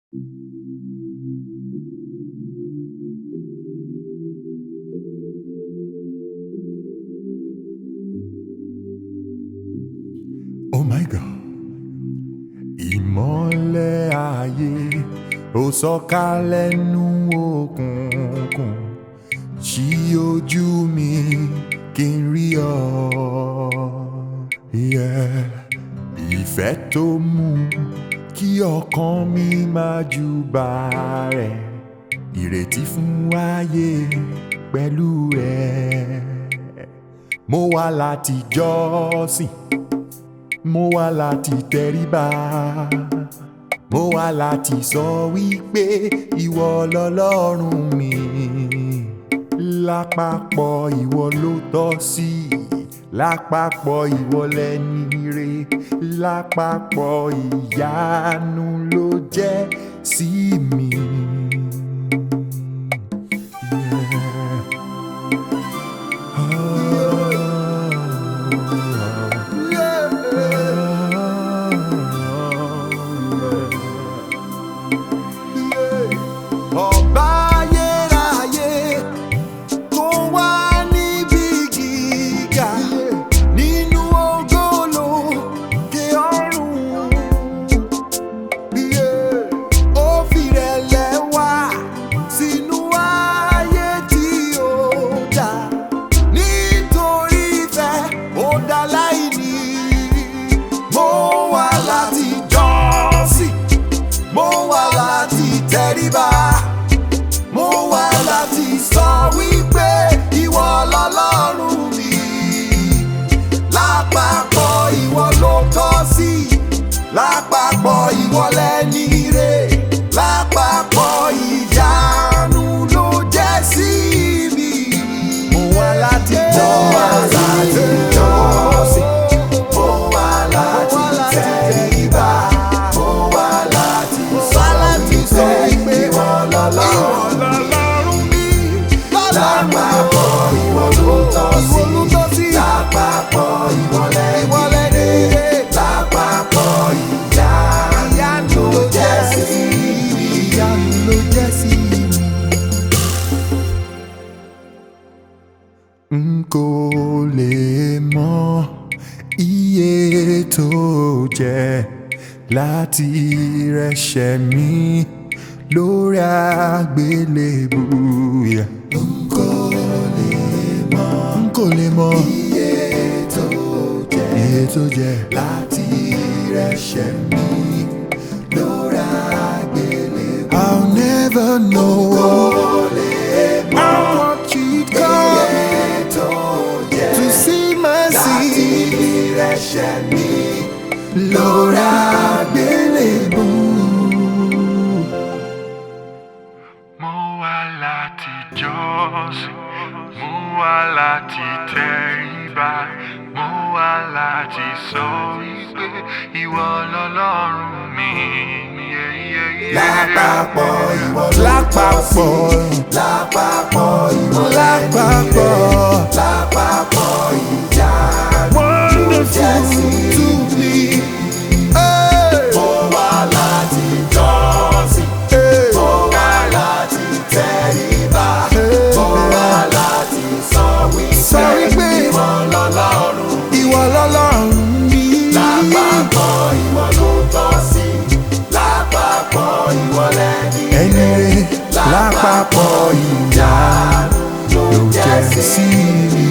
Oh my God. Ìmọ́lẹ̀ ayé ó sọ̀kalẹ̀ nú òkùnkùn ṣí ojú mi kí n rí ọ. Yeah. Ìfẹ́ tó mú kí ọkàn mi máa júbà rẹ̀ ìrètí fún ayé pẹ̀lú rẹ̀. Mo wá láti jọ́sìn mo wá láti tẹríba mo wá láti sọ wípé ìwọ lọlọ́run mi lápapọ̀ ìwọ ló tọ́ sí lápapọ̀ ìwọ lẹni re lápapọ̀ ìyanu ló jẹ́ sí mi. Ọba ayérayé kó wá níbi gíga nínú ògolo ké ọ̀run. Ó fìrẹ̀lẹ̀ wá sínú ayé tí ó dá nítorí ìfẹ́ ó dá láìní. Mo wá láti jọ́sìn mo wá láti tẹríba mo wá láti sọ wípé ìwọ lọlọ́run mi lápapọ̀ ìwọ ló tọ́ sí lápapọ̀ ìwọ lẹ́ni ire lápapọ̀ ìyanu ló jẹ́ sí mi. mo wá láti jọ́sìn mo wá láti tẹríba mo wá láti sọ wípé ìwọ lọlọ́run mi lápapọ̀ ìwọ ló tọ́ sí lápapọ̀ ìwọ lẹ́ni ire lápapọ̀ ìyanu ló jẹ́ sí mi. ìyanu ló jẹ́ sí mi. n kò lè mọ iye tó jẹ́ láti rẹ̀ṣẹ̀ mi lórí àgbélébù. Yeah. n kò lè mọ n kò lè mọ iye tó jẹ́ iye tó jẹ́ láti rẹ̀ṣẹ̀ mi lórí àgbélébù. I'll never know. n kò lè mọ how much it cost to see mercy. láti rẹ̀ṣẹ̀ mi lórí àgbélébù. Mo wá láti jọ́sìn, mo wá láti tẹríba, mo wá láti sọ wípé ìwọ lọlọ́run mi. Yeah, yeah, yeah. lápapọ̀ ìwọ lápapọ̀ lápapọ̀ ìwọ lápapọ̀ lápapọ̀ ìyanu ló jẹ́ sí mi. Mo wá láti jọ́sìn, mo wá láti tẹríba, mo wá láti sọ wípé ìwọ lọ́lọ́run ìwọ lọ́lọ́run mi. lápapọ̀ ìwọ ló tọ́ sí lápapọ̀ ìwọ lẹ́ni rẹ̀ lápapọ̀ ìyanu ló jẹ́ sí mi.